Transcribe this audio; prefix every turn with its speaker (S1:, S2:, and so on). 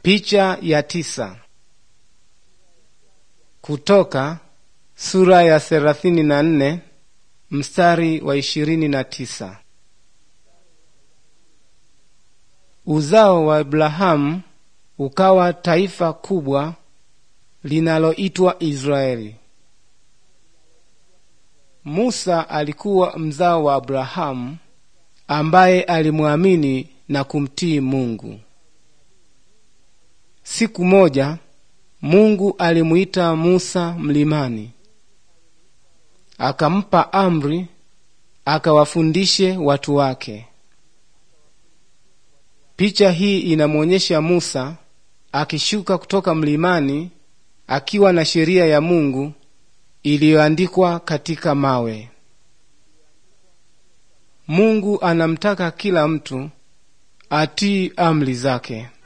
S1: Picha ya tisa. Kutoka sura ya thelathini na nne mstari wa ishirini na tisa. Uzao wa Abrahamu ukawa taifa kubwa linaloitwa Israeli. Musa alikuwa mzao wa Abrahamu ambaye alimwamini na kumtii Mungu. Siku moja Mungu alimuita Musa mlimani, akampa amri akawafundishe watu wake. Picha hii inamwonyesha Musa akishuka kutoka mlimani akiwa na sheria ya Mungu iliyoandikwa katika mawe. Mungu anamtaka kila mtu atii amri zake.